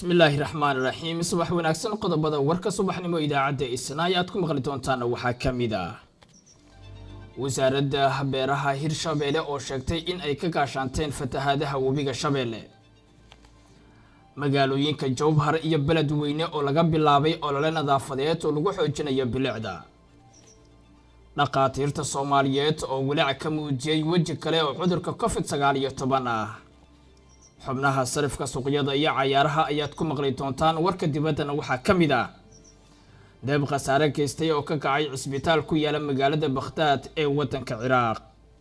bismillaahi raxmaan raxiim subax wanaagsan qodobada warka subaxnimo idaacadda isnaayo aad ku maqli doontaan waxaa ka mid ah wasaaradda beeraha hirshabeelle oo sheegtay in ay ka gaashaanteen fatahaadaha webiga shabeelle magaalooyinka jowbhar iyo beledweyne oo laga bilaabay olole nadaafadeed oo lagu xoojinayo bilicda dhaqaatiirta soomaaliyeed oo walaac ka muujiyey weji kale oo cudurka covid sagaal iyo toban ah xubnaha sarifka suuqyada iyo cayaaraha ayaad ku maqli doontaan warka dibaddana waxaa ka mid ah deeb khasaare geystay oo ka kacay cisbitaal ku yaala magaalada bakhdaad ee waddanka ciraaq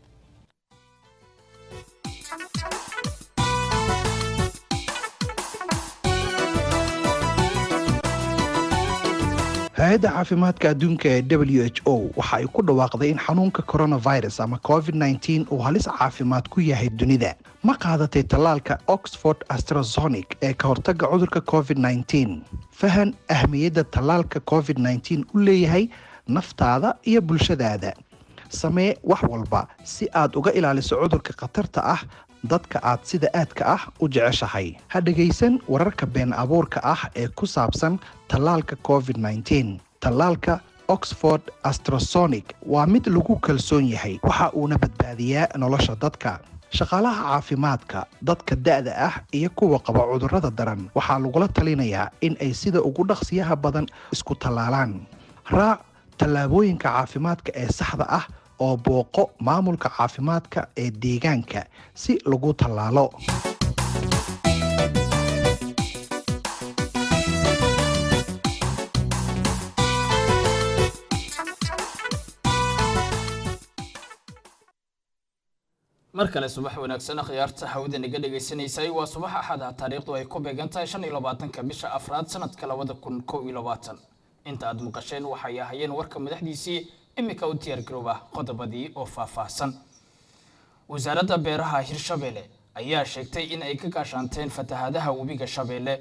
hay-adda caafimaadka adduunka ee w h o waxa ay ku dhawaaqday in xanuunka coronavirus ama covid nteen uu halis caafimaad ku yahay dunida ma qaadatay tallaalka oxford astrazonic ee ka hortagga cudurka covid nteen fahan ahmiyadda tallaalka covid nteen u leeyahay naftaada iyo bulshadaada samee wax walba si aad uga ilaaliso cudurka khatarta ah dadka aad sida aadka ah u jeceshahay ha dhegaysan wararka been abuurka ah ee ku saabsan tallaalka covid nteen tallaalka oxford astrasonic waa mid lagu kalsoon yahay waxa uuna badbaadiyaa nolosha dadka shaqaalaha caafimaadka dadka da-da ah iyo kuwa qaba cudurrada daran waxaa lagula talinayaa in ay sida ugu dhaqsiyaha badan isku tallaalaan raac tallaabooyinka caafimaadka ee saxda ah oo booqo maamulka caafimaadka ee deegaanka si lagu tallaalo mar kale subax wanaagsan khiyaarta hawada naga dhagaysanaysay waa subax axad ah taariikhdu ay ku beegan tahay shan iyo labaatanka bisha afraad sanadka labada kun kow iyo labaatan inta aad maqasheen waxay ahayeen warka madaxdiisii imika u diyaargarooba qodobadii oo faahfaahsan wasaaradda beeraha hirshabeelle ayaa sheegtay in ay ka gaashaanteen fatahaadaha webiga shabeelle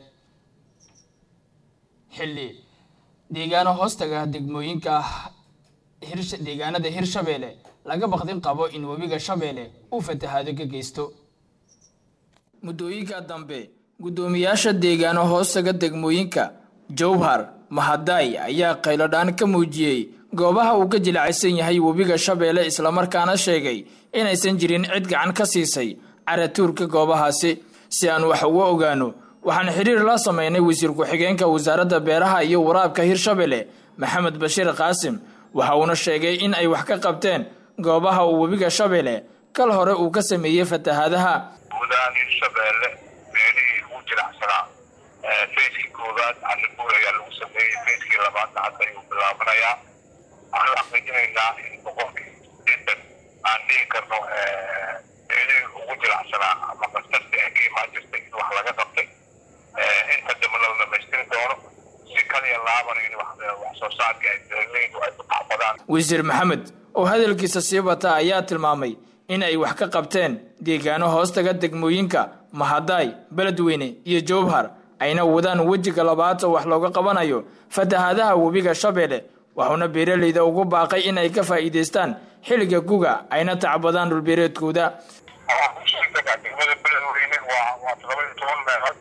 xilli deegaano hoostaga degmooyinka deegaanada hirshabeelle laga baqdin qabo in webiga shabeelle uu fatahaado ka geysto muddooyinka dambe guddoomiyaasha deegaano hoostaga degmooyinka jowhar mahadaay ayaa qaylodhaan ka muujiyey goobaha uu ka jilacaysan yahay webiga shabeelle islamarkaana sheegay inaysan jirin cid gacan ka siisay caratuurka goobahaasi si aan wax uga ogaano waxaan xiriir la sameynay wasiir ku-xigeenka wasaaradda beeraha iyo waraabka hirshabelle maxamed bashiir qaasim waxa uuna sheegay in ay wax ka qabteen goobaha uu webiga shabeelle kal hore uu ka sameeyey fatahaadaha guudahaan hirshabeelle meelihii ugu jiracsanaa fayskii koowaad arribuur ayaa lagu sameeyey fayskii labaadna hadda ayuu bilaabanayaa waxaan xaqiijinaynaa in boqolkii sideetan aan dhihi karno meelihii ugu jiracsanaa ama kastarta ee ka imaan jirtay in wax laga qabtay inta dambe la dhamaystiri doono si kaliya laabana in wax soo saarka ay beeraleydu ay ku tacbadaan wasiir maxamed oo hadalkiisa sii bata ayaa tilmaamay in ay wax ka qabteen deegaano hoostaga degmooyinka mahadaay beledweyne iyo jowbhar ayna wadaan wejiga labaad oo wax looga qabanayo fatahaadaha webiga shabeelle waxuuna beeraleyda ugu baaqay in ay ka faa'iidaystaan xilliga guga ayna tacbadaan dhulbeereedkooda degmada beledweyne waa waa todoba iyo toban meelood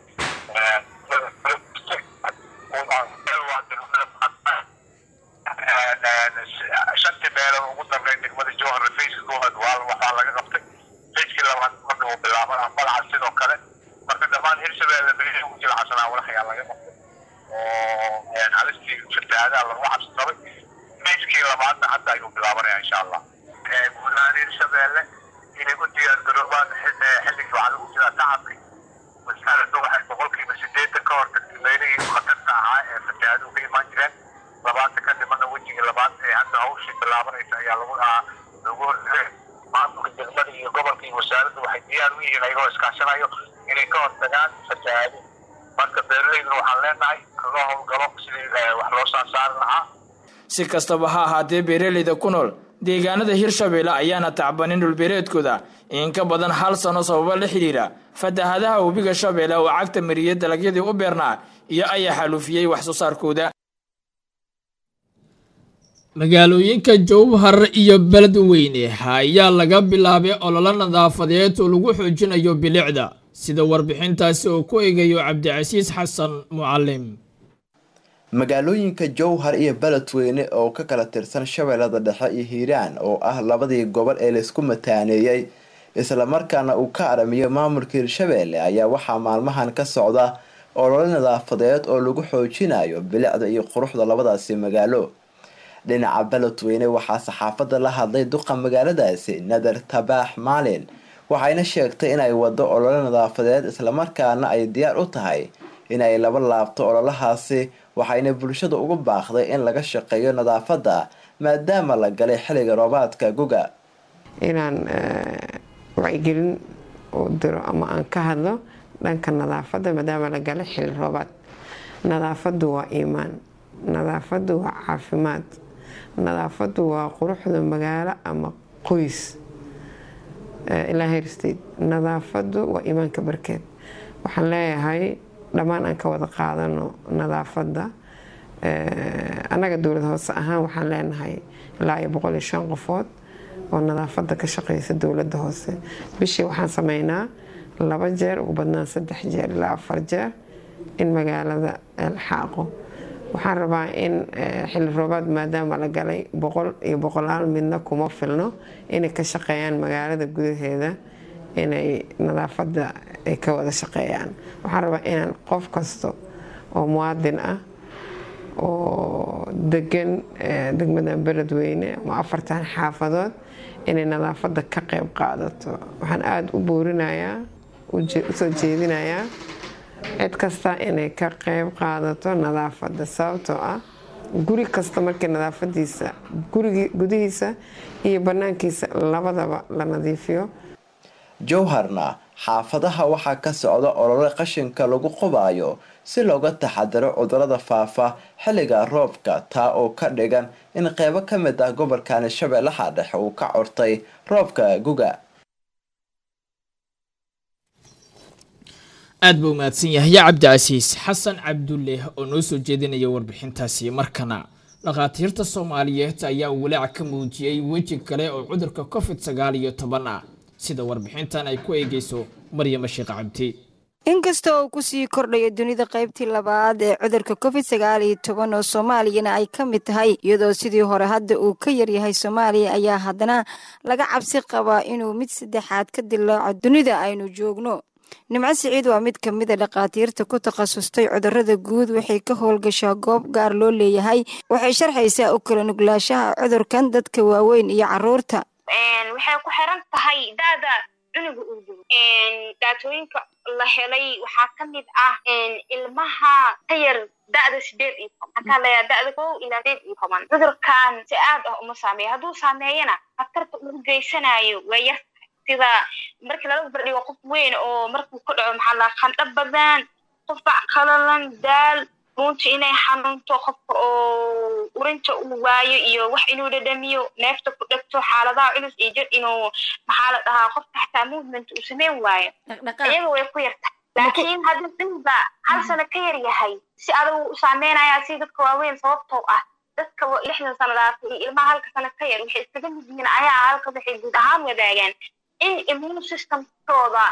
shantii meelood ugu dambeyn degmada jowhar fayska koowaad waa waxaa laga qabtay fayskii labaad marka uu bilaabana malaca sidoo kale marka dhammaan hirshabeelle meelihii ugu jira xasanaa walax ayaa laga qabtay oo halistii fatahaadaha lagu cabsi qabay fayskii labaadna hadda ayuu bilaabanaya insha allah guud ahaan hirshabeelle inay u diyaargaroobaan xilligii waxaa lagu jiraa tacabki wasaaradda waxay boqolkiiba sideetan ka hortagtay meelihii khatarta ahaa ee fatahaaduhu ka imaan jireen labaatan ka dhimana wejigii labaad ee hadda hawshii bilaabanaysa ayaa lagu lagu hortagay maamulka degmada iyo gobolka iyo wasaaraddu waxay diyaar u yihiin ayagoo iskaashanayo inay ka hortagaan fatahaado marka beeraleyduna waxaan leenahay loo howlgalo sidii wax loo soo saari lahaa si kastaba ha ahaatee beeraleyda ku nool deegaanada hirshabeelle ayaana tacbanin dhulbeereedkooda in ka badan hal sano sababo la xidhiira fatahaadaha webiga shabeelle oo cagta mariyey dalagyadii u beernaa iyo ayaa xalufiyey wax soo saarkooda magaalooyinka jowhar iyo beledweyne ayaa laga bilaabay ololo nadaafadeed oo lagu xoojinayo bilicda sida warbixintaasi uu ku eegayo cabdicasiis xasan mucalim magaalooyinka jowhar iyo beledweyne oo ka kala tirsan shabeellada dhexe iyo hiiraan oo ah labadii gobol ee laysku mataaneeyey islamarkaana uu ka aramiyo maamulka hirshabeelle ayaa waxaa maalmahan ka socda olole nadaafadeed oo lagu xoojinayo bilicda iyo quruxda labadaasi magaalo dhinaca beledweyne waxaa saxaafadda la hadlay duqa magaaladaasi nadar tabaax maalin waxayna sheegtay inay wado olole nadaafadeed islamarkaana ay diyaar u tahay inay laba laabto ololahaasi waxayna bulshada ugu baaqday in laga shaqeeyo nadaafadda maadaama la galay xilliga roobaadka guga inaan wacyigelin u diro ama aan ka hadlo dhanka nadaafadda maadaama la galay xilli roobaad nadaafaddu waa iimaan nadaafaddu waa caafimaad nadaafaddu waa quruxda magaalo ama qoys ilaa her state nadaafaddu waa iimaanka barkeed waxaan leeyahay dhammaan aan ka wada qaadano nadaafadda annaga dowlad hoose ahaan waxaan leenahay ilaa iyo boqol iyo shan qofood oo nadaafadda ka shaqeysa dowladda hoose bishii waxaan sameynaa laba jeer ugu badnaan saddex jeer ilaa afar jeer in magaalada la xaaqo waxaan rabaa in xilli roobaad maadaama la galay boqol iyo boqolaal midna kuma filno inay ka shaqeeyaan magaalada gudaheeda inay nadaafadda ay ka wada shaqeeyaan waxaan rabaa inaan qof kasta oo muwaadin ah oo degan degmadan beledweyne ama afartan xaafadood inay nadaafadda ka qeyb qaadato waxaan aada u boorinayaa usoo jeedinayaa cid kasta inay ka qeyb qaadato nadaafadda sababtoo ah guri kasta markii nadaafadiisa gudihiisa iyo banaankiisa labadaba la nadiifiyo jowharna xaafadaha waxaa ka socda olole qashinka lagu qubaayo si looga taxadiro cudurada faafa xilliga roobka taa oo ka dhigan in qeybo ka mid ah gobolkani shabeellaha dhexe uu ka cortay roobka guga aad buu mahadsan yahay ya cabdicasiis xasan cabdulle oo noo soo jeedinaya warbixintaasi markana dhakhaatiirta soomaaliyeed ayaa walaac ka muujiyey weji kale oo cudurka covid sagaal iyo toban ah sida warbixintan ay ku eegeyso maryama sheekh cabdi inkasta oo kusii kordhaya dunida qaybtii labaad ee cudurka covid sagaal iyo toban oo soomaaliyana ay ka mid tahay iyadoo sidii hore hadda uu ka yaryahay soomaaliya ayaa haddana laga cabsi qabaa inuu mid saddexaad ka dilaaco dunida aynu joogno nimco siciid waa mid ka mid a dhakhaatiirta ku takhasustay cudurada guud waxay ka howlgashaa goob gaar loo leeyahay waxay sharxaysaa u kala nuglaashaha cudurkan dadka waaweyn iyo caruurta waxay ku xiran tahay da'da cunuga uu jiro daatooyinka la helay waxaa ka mid ah ilmaha ka yar da'da sideed iyo toban maxaa layaa da'da kow ilaa sideed iyo toban cudurkan si aad ah uma saameeyo hadduu saameeyana khatarta uu geysanayo waa yar sida markii laga bardhigo qof weyn oo markuu ku dhaco maxaa laa qandho badan qufac qalalan daal runta inay xanuunto qofka oo urinta uu waayo iyo wax inuu dhadhamiyo neefta ku dhegto xaaladaha culus iyo jir inuu maxaa la dhahaa qofka xataa movement uu sameyn waayo iyaga way ku yartahay laakiin haddii cunugba hal sano ka yar yahay si adagu u saameynaya si dadka waaweyn sababtoo ah dadka lixdan sano dhaafay iyo ilmaha halka sano ka yar waxay iskaga mid yihiin ayaa halka waxay guud ahaan wadaagaan in immune systemkooda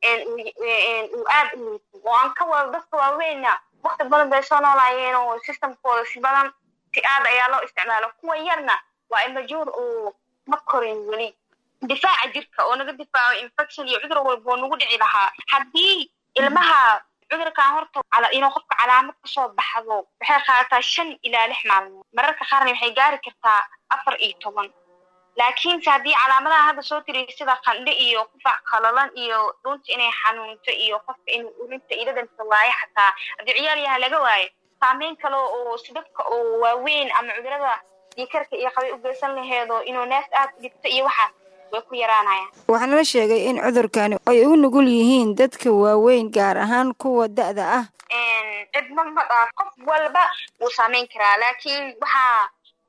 uu aad u liito oo aan ka wada dadka waaweyna wakti badan bay soo noolaayeen oo systemkooda si badan si aad ayaa loo isticmaalo kuwa yarna waa imajuur oo ma korin weli difaaca jirka oo naga difaaco infection iyo cudur walba oo nagu dhici lahaa haddii ilmaha cudurkan horta inuu qofka calaamad kasoo baxdo waxay qaadataa shan ilaa lix maalmood mararka qaarna waxay gaari kartaa afar iyo toban laakiinse haddii calaamadaha hadda soo tiriy sida qandho iyo qufac qalalan iyo dhunta inay xanuunto iyo qofka inuu urinta iyo dhadhanka waayo xataa haddii ciyaal yaha laga waayo saameyn kale oo si dadka oo waaweyn ama cudurada diikarka iyo qabay u geysan laheedo inuu neef aad u dhigto iyo waxaas way ku yaraanayaan waxaana la sheegay in cudurkani ay u nugul yihiin dadka waaweyn gaar ahaan kuwa da'da ah cidma ma dhaaf qof walba wuu saameyn karaa laakiin waxaa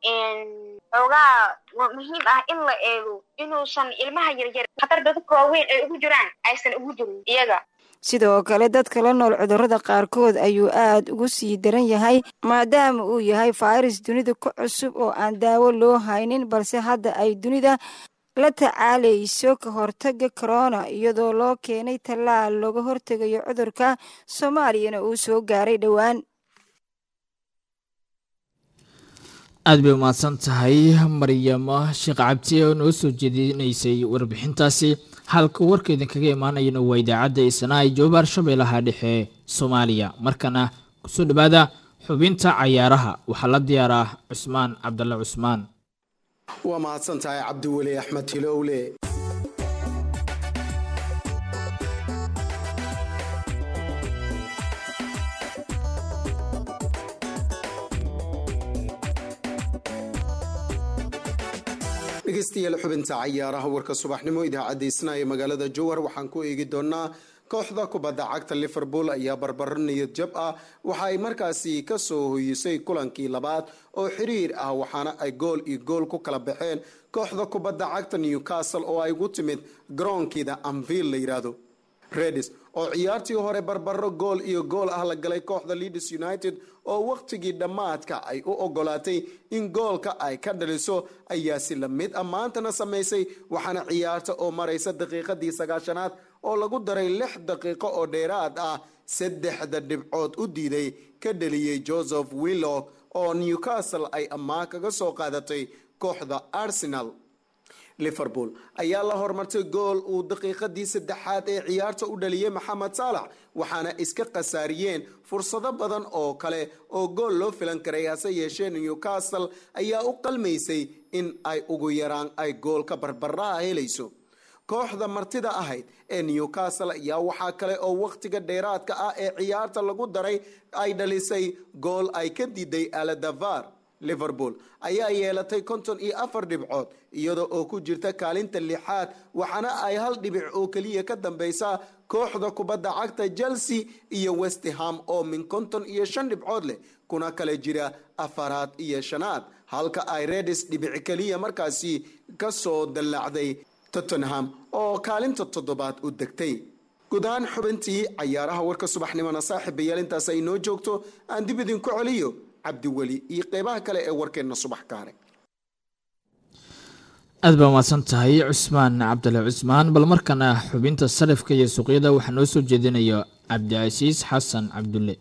xoogaa muhiim ah in la eego inuusan ilmaha yaryar khatar dadka waaweyn ay ugu jiraan aysan ugu jirin iyaga sidoo kale dadka la nool cudurrada qaarkood ayuu aad ugu sii daran yahay maadaama uu yahay fayras dunida ku cusub oo aan daawo loo haynin balse hadda ay dunida la tacaalayso ka hortaga corona iyadoo loo keenay tallaal looga hortegayo cudurka soomaaliyana uu soo gaaray dhowaan aada bay umahadsan tahay maryamo sheekh cabdi oo noo soo jeedinaysay warbixintaasi halka warka idinkaga imaanayana waa idaacadda isnaa joobaar shabeellaha dhexe soomaaliya markana kusoo dhawaada xubinta cayaaraha waxaa la diyaaraa cusmaan cabdalle cusmaan waa mahadsan tahay cabdiweli axmed hilowle dhegeystayaal xubinta cayaaraha warka subaxnimo idaacadda isnaa ee magaalada jowhar waxaan ku eegi doonaa kooxda kubadda cagta liverpool ayaa barbaro niyad jab ah waxa ay markaasi kasoo hoyisay kulankii labaad oo xiriir ah waxaana ay gool iyo gool ku kala baxeen kooxda kubadda cagta newcastle oo ay ugu timid garoonkeeda amvil la yidhaahdo redis oo ciyaartii hore barbaro gool iyo gool ah la galay kooxda leeds united oo wakhtigii dhammaadka ay u ogolaatay in goolka ay ka dhaliso ayaa si la mid ah maantana samaysay waxaana ciyaarta oo maraysa daqiiqadii sagaashanaad oo lagu daray lix daqiiqo oo dheeraad ah saddexda dhibcood u diiday ka dheliyey joseph willock oo newcastle ay ammaan kaga soo qaadatay kooxda arsenal liverpool ayaa la hormartay gool uu daqiiqadii saddexaad ee ciyaarta u dhaliyey maxamed saalax waxaana iska khasaariyeen fursado badan oo kale oo gool loo filan karay hase yeeshee newcastle ayaa u qalmaysay in ay ugu yaraan ay goolka barbaraha helayso kooxda martida ahayd ee newcastle ayaa waxaa kale oo wakhtiga dheeraadka ah ee ciyaarta lagu daray ay dhalisay gool ay ka diiday aladavar liverpool ayaa yeelatay konton iyo afar dhibcood iyada oo ku jirta kaalinta lixaad waxaana ay hal dhibic oo keliya ka dambeysa kooxda kubadda cagta chelsea iyo westham oo min konton iyo shan dhibcood leh kuna kale jira afaraad iyo shanaad halka ay redis dhibic keliya markaasi kasoo dallacday tottenham oo kaalinta toddobaad u degtay guud ahaan xubintii cayaaraha warka subaxnimona saaxiibayaal intaas ay noo joogto aan dib idinku celiyo cabdiweli iyo qeybaha kale ee warkeenna subax kaare aad baa umahadsan tahay cusmaan cabdale cusmaan bal markana xubinta sarifka iyo suuqyada waxaa noo soo jeedinaya cabdicasiis xasan cabdulle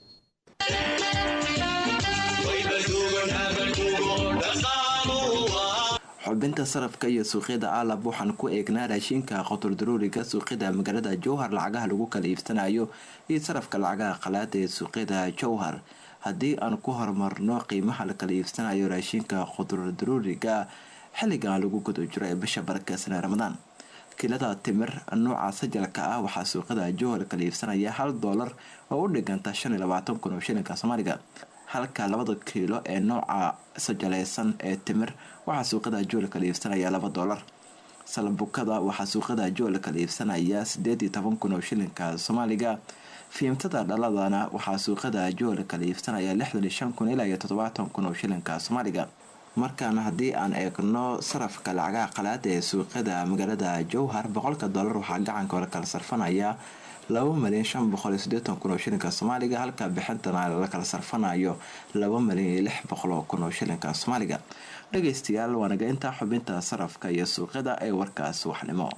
xubinta sarafka iyo suuqyada aalab waxaan ku eegnaa raashinka qotordaruuriga suuqyada magaalada jowhar lacagaha lagu kala iibsanayo iyo sarafka lacagaha qalaada ee suuqyada jowhar haddii aan ku horumarno qiimaha la kala iibsanayo raashinka qotordaruuriga xilligan lagu guda jiro ee bisha barakeysanee ramadaan kilada timir nooca sajalka ah waxaa suuqyada jowhar kala iibsanaya hal doolar oo u dhiganta shan iyo labaatan kun oo shilinka soomaaliga halka labada kiilo ee nooca sajaleysan ee timir waxaa suuqyada jowhar kala iibsanaya laba doolar salbukada waxaa suuqyada jowhar kala iibsanaya sideed iyo toban kun oo shilinka soomaaliga fiimtada dhaladana waxaa suuqyada jowhar kala iibsanaya lixdan iyo shan kun ilaa iyo toddobaatan kun oo shilinka soomaaliga markaana haddii aan eegno sarafka lacagaha qalaada ee suuqyada magaalada jowhar boqolka dollar waxaa gacanka hore kala sarfanaya laba malyan shan boqol iyo sideetan kun oo shilinka soomaaliga halka bixintana la kala sarfanayo laba malyan iyo lix boqol oo kun oo shilinka soomaaliga dhageystayaal waanaga intaa xubinta sarafka iyo suuqyada ee warkaas waxnimo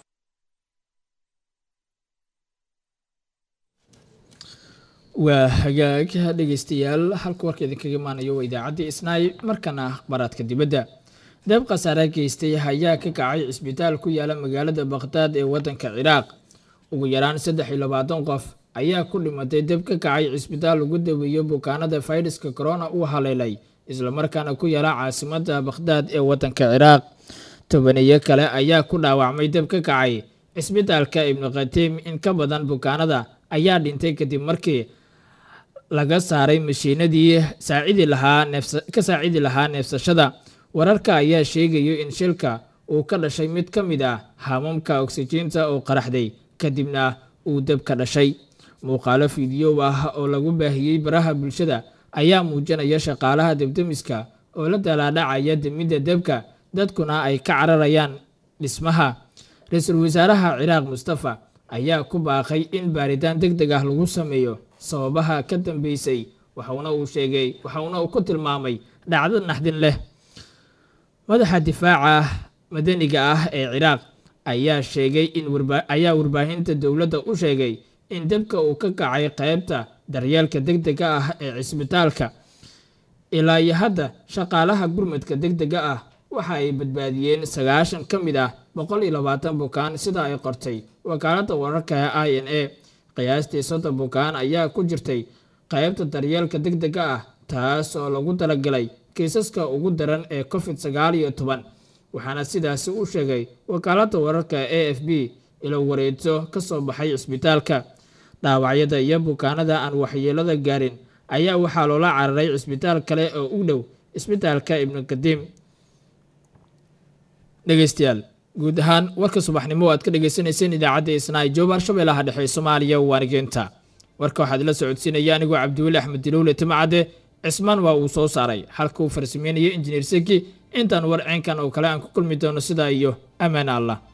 waa hagaag dhegeystayaal halka warka idinkaga imaanayo waa idaacaddii isnaay markana akhbaaraadka dibadda deeb khasaare geystay ayaa ka kacay cisbitaal ku yaala magaalada bakhdaad ee wadanka ciraaq ugu yaraan saddex iyo labaatan qof ayaa ku dhimatay deb ka kacay cisbitaal lagu daweeyo bukaanada fayraska corona uu haleelay islamarkaana ku yaala caasimada bakhdaad ee wadanka ciraaq tobaniyo kale ayaa ku dhaawacmay deb ka kacay cisbitaalka ibnu khatiim in ka badan bukaanada ayaa dhintay kadib markii laga saaray mashiinadii saacidi lahaa ka saacidi lahaa neefsashada wararka ayaa sheegayo in shilka uu ka dhashay mid ka mid ah haamamka oksijiinta oo qaraxday kadibna uu deb ka dhashay muuqaalo fiidiyoow ah oo lagu baahiyey baraha bulshada ayaa muujinaya shaqaalaha debdemiska oo la dalaadhacaya demidda debka dadkuna ay ka cararayaan dhismaha ra-iisul wasaaraha ciraaq mustafa ayaa ku baaqay in baaritaan deg deg ah lagu sameeyo sababaha ka dambeysay waxauna uu sheegay waxauna uu ku tilmaamay dhacdo naxdin leh madaxa difaaca madaniga ah ee ciraaq ayaa sheegay in ayaa warbaahinta dowladda u sheegay in dabka uu ka kacay qeybta daryeelka deg dega ah ee cisbitaalka ilaa iyo hadda shaqaalaha gurmadka deg dega ah waxa ay badbaadiyeen sagaashan ka mid ah boqol iyo labaatan bukaan sida ay qortay wakaaladda wararka i n a qiyaastii soddon bukaan ayaa ku jirtay qeybta daryeelka deg dega ah taas oo lagu talagalay kiisaska ugu daran ee covid sagaal iyo toban waxaana sidaasi u sheegay wakaaladda wararka a f b ilo wareedso ka soo baxay cisbitaalka dhaawacyada iyo bukaanada aan waxyeelada gaarin ayaa waxaa loola cararay cisbitaal kale oo u dhow cisbitaalka ibnu kadiim dhegeystayaal guud ahaan warka subaxnimo aad ka dhegeysaneyseen idaacadda isnaa joobar shabeellaha dhexe soomaaliya waanigeenta warka waxaad la socodsiinaya anigoo cabdiweli axmed dilowle timacadde cismaan waa uu soo saaray halka uu farsameynaya injineer seki intaan war ceenkan oo kale aan ku kulmi doono sidaa iyo ammaan allah